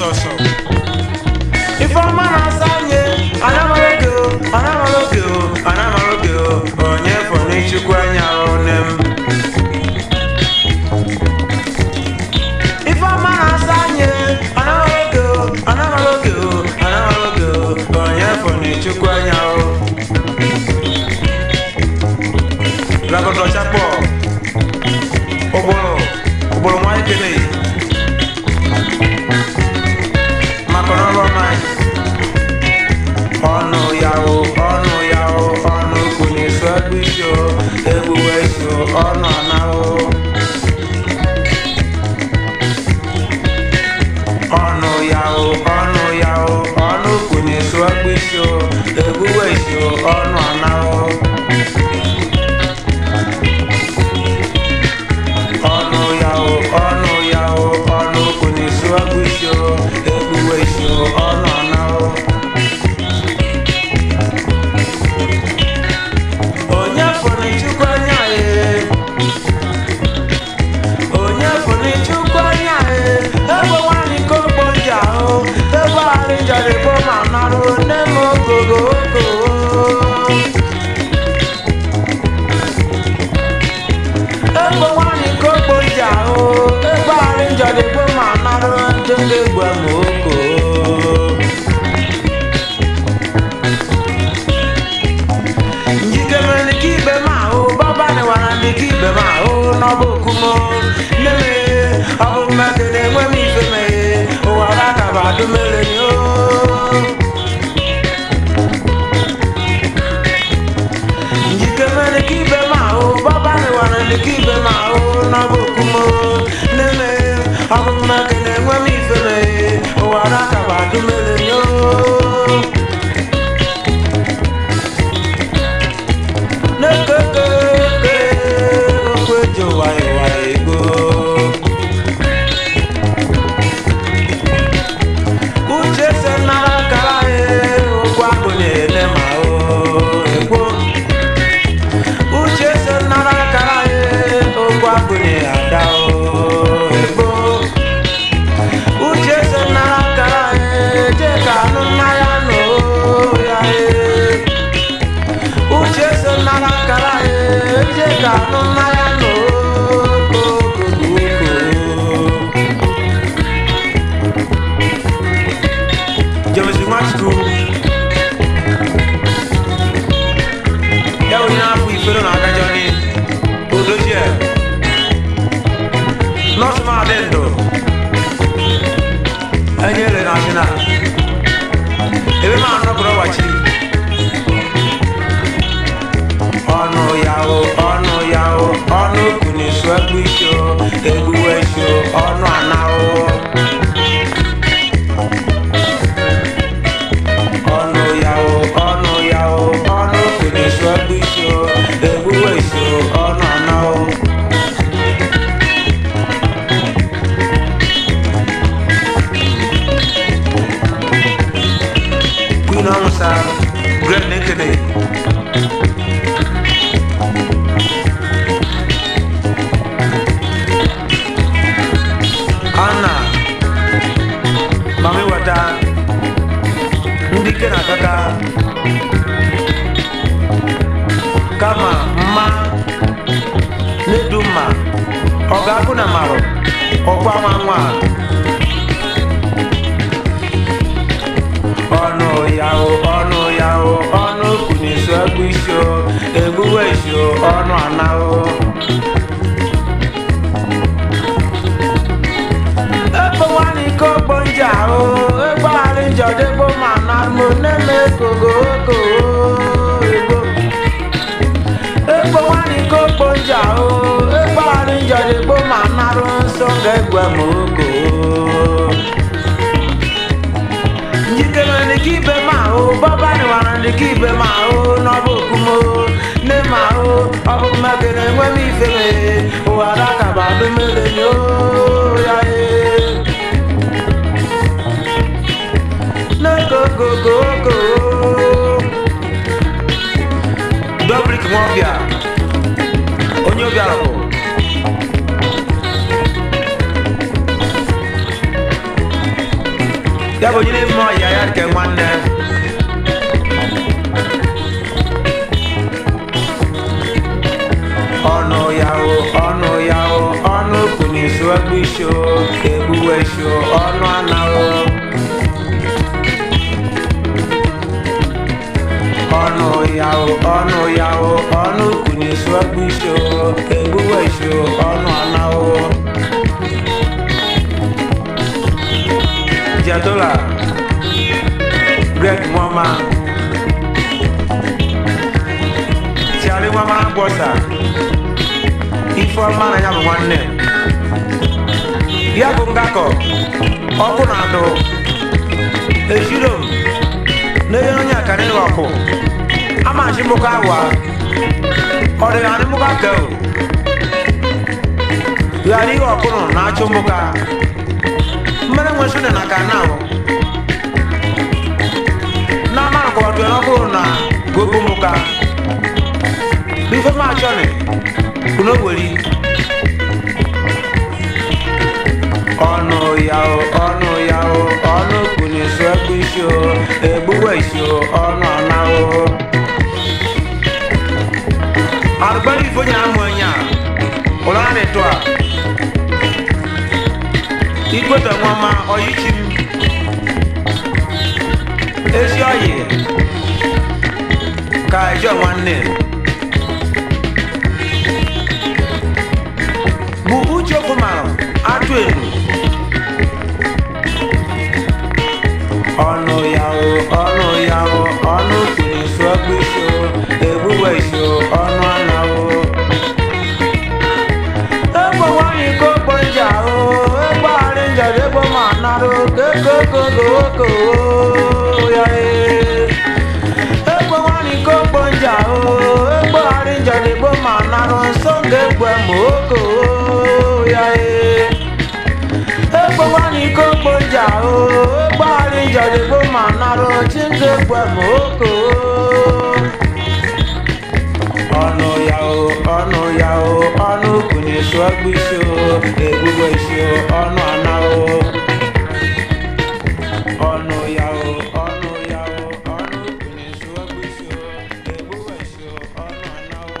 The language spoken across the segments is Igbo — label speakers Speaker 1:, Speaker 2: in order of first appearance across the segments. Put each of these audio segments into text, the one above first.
Speaker 1: sọsọ
Speaker 2: Ifeọma na-asa anyị anamaroge o anamaroge o anamaroge o onye fọrọ ichukwu anya one m Ifeọma na-asa anyị anamaroge o anamaroge o anamaroge o onye fọrọ ichukwu anya o Rabọdọ Chapọ ụgbọrọ ụgbọrọ nwa ekele maka n'ọrụ ọma anyị ọnụ ya o ọnụ ya o ọnụ kwunye so egbu isi o egbuwe isi o ọnụ ana o ọnụ ya o ọnụ ya o ọnụ kwunye so egbu isi o egbuwe isi o ọnụ ana o ọnụ ya o ọnụ ya o ọnụ kwunye so egbu isi o egbuwe isi o ọnụ ana o onye fụrụ chukwu anya e onye fụrụ chukwu anya e ebe nwanyị ka ogbo ji ahụ ebe arị jarịbo ma narụ nne m ogogo ogo ebe nwanyị ka ogbo ji ahụ ebe arị jarịbo ma narụ ndị ga-egbu m ogo njikere ni kí ibẹ̀ máa hó bọ́bá ni wàrà ni kí ibẹ̀ máa hó n'ọbụ okumo neme ọbụ mmekene enwe m ife meghe ụwara kaba dumere ni o njikere ni kí ibẹ̀ máa hó bọ́bá ni wàrà ni kí ibẹ̀ máa hó n'ọbụ okumo neme ọbụ mmekene enwe m ife meghe ụwara kaba dumere ni o nekekeke okwejo waiwai go uche se nara kara e okwu abụnye ele ma o ekwo uche se nara kara e okwu abụnye ada o ekwo uche se nara kara e je ka anụ mmanya nụ ya e uche so nara kara eje ka anụ mmanya n'okokoko jemesi nwachukwu ya onye na-afụ ifere na agajọ ni odochie nọọsụ maadị ndụ enyere na asị na ebe ma anọkọrọ wachi ọnụ ya o ọnụ ya o ọnụ kwunye so egbu isi o egbuwe isi o ọnụ ana o ọnụ ya o ọnụ ya o ọnụ kwunye so egbu isi o egbuwe isi o ọnụ ana o Queen Amusa, Great Nekene. Anna Mami Wata ndị ike na-akaka kama mma na-edu mma ọ ga-akụ na marụ ọkwa nwa nwa ọnụ ya o ọnụ ya o ọnụ kwunyeso egbu isi o egbuwe isi o ọnụ ana o Ebo wani ko gbonja o, ebo arinjọ degbo ma na mo neme kogo ko ebo. Ebo wani ko gbonja o, ebo arinjọ degbo ma na ro nsọ gẹgbẹ mo ko. Njikere ni kí ibe ma o, bọ́bá ni wàrà ni kí ibe ma o, n'ọbụ okumo, ne ma o, ọ bụ mmegide enwe m ife meghe, ụwa dakaba dumere ni o ya e. n'ogogogogo dobrik nwọbịa onye obiara bụ ya bụ onye na-eme ọya ya nke nwanne ọnụ ya o ọnụ ya o ọnụ kunisu egbu isi o egbuwe isi o ọnụ anaghị ọnụ ya o ọnụ ya o ọnụ kunisu egbu isi o egbuwe isi o ọnụ anaghị Diadola Greg Mwama Tiari Mwama Bosa Ifeọma na ya bụ nwanne ya bụ ngakọ ọkụ na adụ ejiro m n'enye onye akara ịghọ ọkụ ama nchi mụkọ awa ọ dị ya mụkọ aka o ghara ihe ọkụ nọ na-achụ mụka mmere nwe sune na ka na o na mara ko to na ko na gogo muka bi fe ma chone kuno wori ọnụ ya o ọnụ ya o ọnụ kuni so egbu isi o egbuwe isi o ọnụ ọna o arụgbara ifo nya amụ nya ụlọ a na-eto a ikweta nwama ọyịchi m ezi ọyị ka ejọ nwanne bụ uche kwụmarụ atụ enu ọnụ ya o ọnụ ya o ọnụ kwuru isu ọkpụ isi o egbuwe isi o ọnụ anaghị egbo nwanyị ka okpo nja o egbo arị nja egbo ma narụ kokokokoko ya ee egbo nwanyị ka okpo nja o egbo arị nja egbo ma narụ nsọ nga egwe ma oko ya ee egbo nwanyị ka okpo nja o egbo arị nja egbo ma narụ chi nga egwe ma oko ọnụ ya o ọnụ ya o ọnụ kwunye su ọgbụ isi o egbugbo isi o ọnụ ana o ọnụ ya o ọnụ ya o ọnụ kwunye su ọgbụ isi o egbugbo isi o ọnụ ana o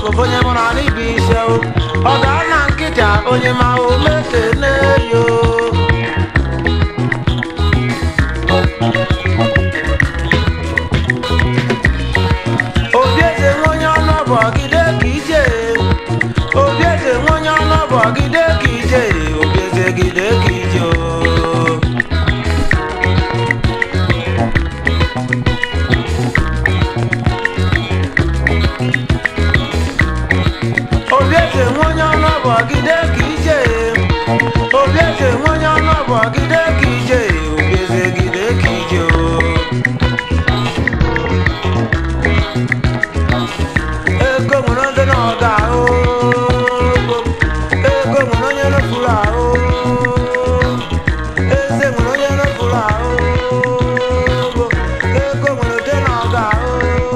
Speaker 2: bụ onye mụrụ anyị bụ ise o ọ ga na nkịta onye ma o mekene yo obi eze nwe onye ọnụ bụ ọgide ka ije obi eze nwe onye ọnụ bụ ọgide ka ije obi eze gide ka ije o obi eze nwe onye ọnụ bụ ọgide ka ije obi eze nwe onye ọnụ bụ ọgide ka ije obi eze gide ka ije o ego nwere ndị na ọga ahụ ego nwere onye rụpụrụ ahụ eze nwere onye rụpụrụ ahụ ego nwere ụdị na ọga ahụ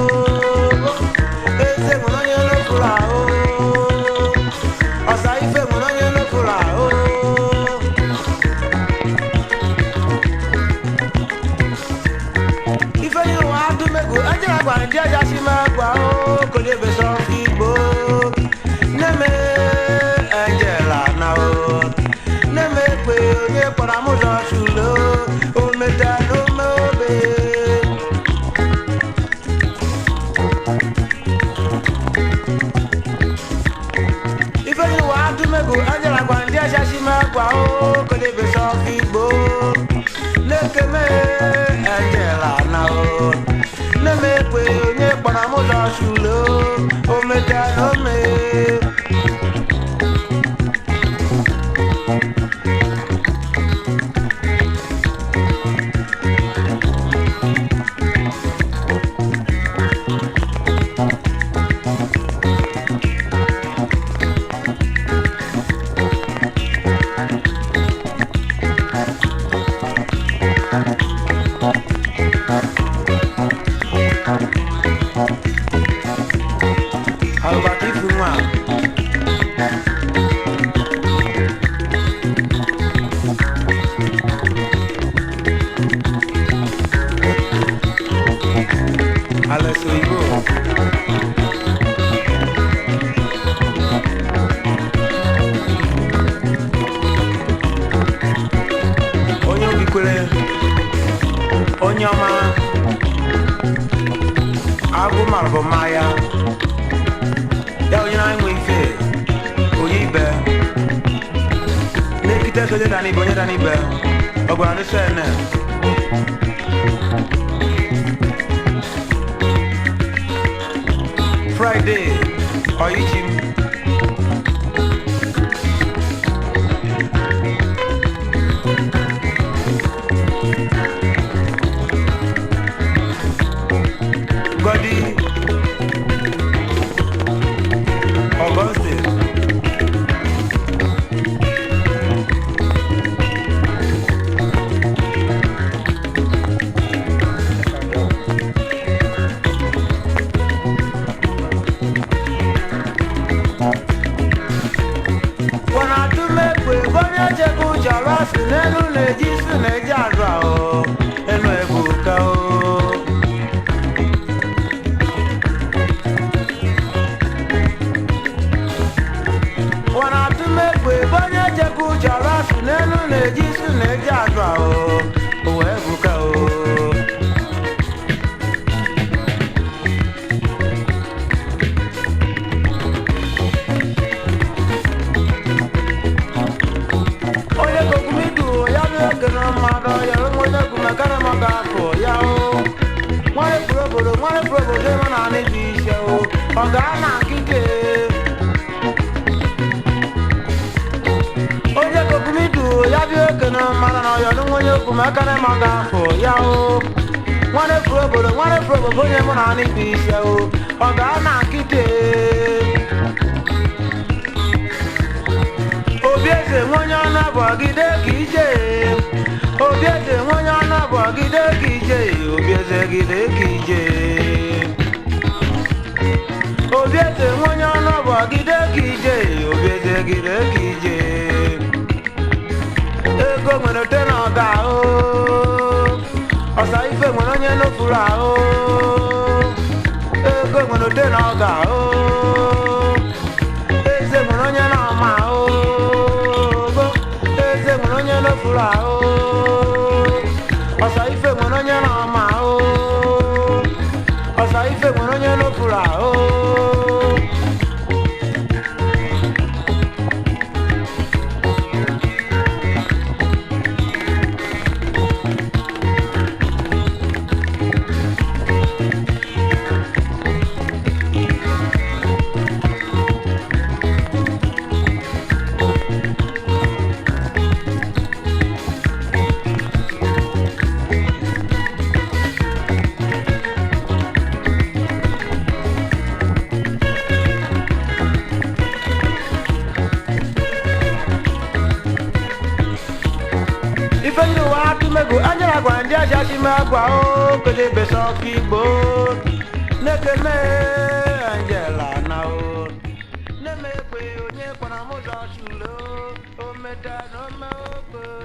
Speaker 2: eze nwere onye rụpụrụ ahụ ọsa ife nwere onye rụpụrụ ahụ ife ni wa adumegu ajara gwara ndị aja si ma gwa o konye beso igbo neme angela na o neme kwe onye kpọrọ m ụzọ chulo o meta n'ome obe ife ni wa adumegu ajara gwara ndị aja si ma gwa o konye beso igbo na-ekeme angela na o na-emekwe onye kpọrọ m ụzọ chulo o meta n'ome alụbata ifu nwa Alex Oyibo onye obi kwere onye ọma agụ mara bụ mmanya ya onye na-enwe ife onye ibe na-ekite ego onye dana ibe onye dana ibe ọ gwara ndị sene fraịde ọyichi m gọdi Augustine. Wana tumekwe onye chekwa ụjọrọ si n'elu na-eji isi na-eji azụ ahụ enu ebuka o wana tumekwe onye chekwa ụjọrọ si n'elu na-eji isi na-eji azụ ahụ ụwa ebuka o onye kokumidu ya bụ ekene mmadụ ya bụ onye kumekere maka afọ ya o nwere pụrụ obodo nwere pụrụ obodo ịma na anị dị ise o ọ gaa na nkike onye kokumidu ya bụ ekene mmadụ na ọyọ dị onye kumekere maka afọ ya o nwere pụrụ obodo nwere pụrụ obodo onye mụ na anị dị ise o ọ gaa na nkike obi eze nwe onye ọnụ bụ ọgide ka ije obi eze nwe onye ọnụ bụ ọgide ka ije obi eze gide ka ije obi eze nwe onye ọnụ bụ ọgide ka ije obi eze gide ka ije ego nwere ote na ọga ahụ ọsa ife nwere onye nufuru ahụ ego nwere ote na ọga ahụ ife nwere onye n'ofuru ahụ ife ndị ụwa atụmego anyara gwa ndị aja chime agwa o kede besa ọkụ igbo na-ekene angela na o na-eme ekpe onye kpọrọ m ụzọ chulo o meta na ome okpe